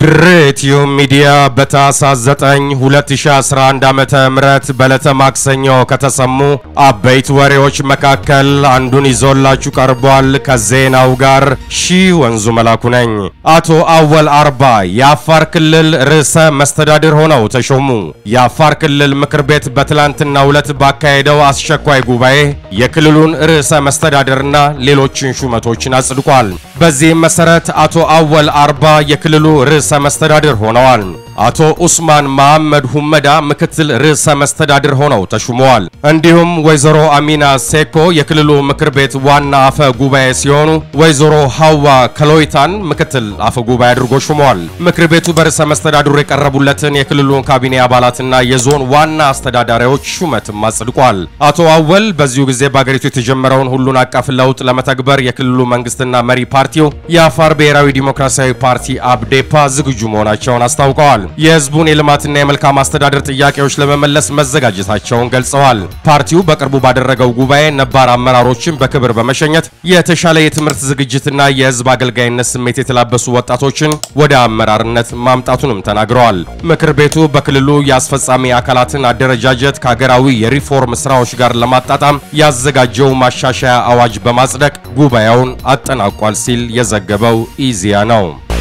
ድሬትዮ ሚዲያ በታህሳስ 9 2011 ዓመተ ምህረት በዕለተ ማክሰኞ ከተሰሙ አበይት ወሬዎች መካከል አንዱን ይዞላችሁ ቀርቧል። ከዜናው ጋር ሺህ ወንዙ መላኩ ነኝ። አቶ አወል አርባ የአፋር ክልል ርዕሰ መስተዳድር ሆነው ተሾሙ። የአፋር ክልል ምክር ቤት በትላንትናው ዕለት ባካሄደው አስቸኳይ ጉባኤ የክልሉን ርዕሰ መስተዳድርና ሌሎችን ሹመቶችን አጽድቋል። በዚህም መሰረት አቶ አወል አርባ የክልሉ ርዕሰ መስተዳድር ሆነዋል። አቶ ኡስማን መሐመድ ሁመዳ ምክትል ርዕሰ መስተዳድር ሆነው ተሹመዋል። እንዲሁም ወይዘሮ አሚና ሴኮ የክልሉ ምክር ቤት ዋና አፈ ጉባኤ ሲሆኑ ወይዘሮ ሀዋ ከሎይታን ምክትል አፈ ጉባኤ አድርጎ ሹመዋል። ምክር ቤቱ በርዕሰ መስተዳድሩ የቀረቡለትን የክልሉን ካቢኔ አባላትና የዞን ዋና አስተዳዳሪዎች ሹመትም አጽድቋል። አቶ አወል በዚሁ ጊዜ በአገሪቱ የተጀመረውን ሁሉን አቀፍ ለውጥ ለመተግበር የክልሉ መንግስትና መሪ ፓርቲው የአፋር ብሔራዊ ዲሞክራሲያዊ ፓርቲ አብዴፓ ዝግጁ መሆናቸውን አስታውቀዋል። የህዝቡን የልማትና የመልካም አስተዳደር ጥያቄዎች ለመመለስ መዘጋጀታቸውን ገልጸዋል። ፓርቲው በቅርቡ ባደረገው ጉባኤ ነባር አመራሮችን በክብር በመሸኘት የተሻለ የትምህርት ዝግጅትና የህዝብ አገልጋይነት ስሜት የተላበሱ ወጣቶችን ወደ አመራርነት ማምጣቱንም ተናግረዋል። ምክር ቤቱ በክልሉ የአስፈጻሚ አካላትን አደረጃጀት ከሀገራዊ የሪፎርም ስራዎች ጋር ለማጣጣም ያዘጋጀው ማሻሻያ አዋጅ በማጽደቅ ጉባኤውን አጠናቋል ሲል የዘገበው ኢዜአ ነው።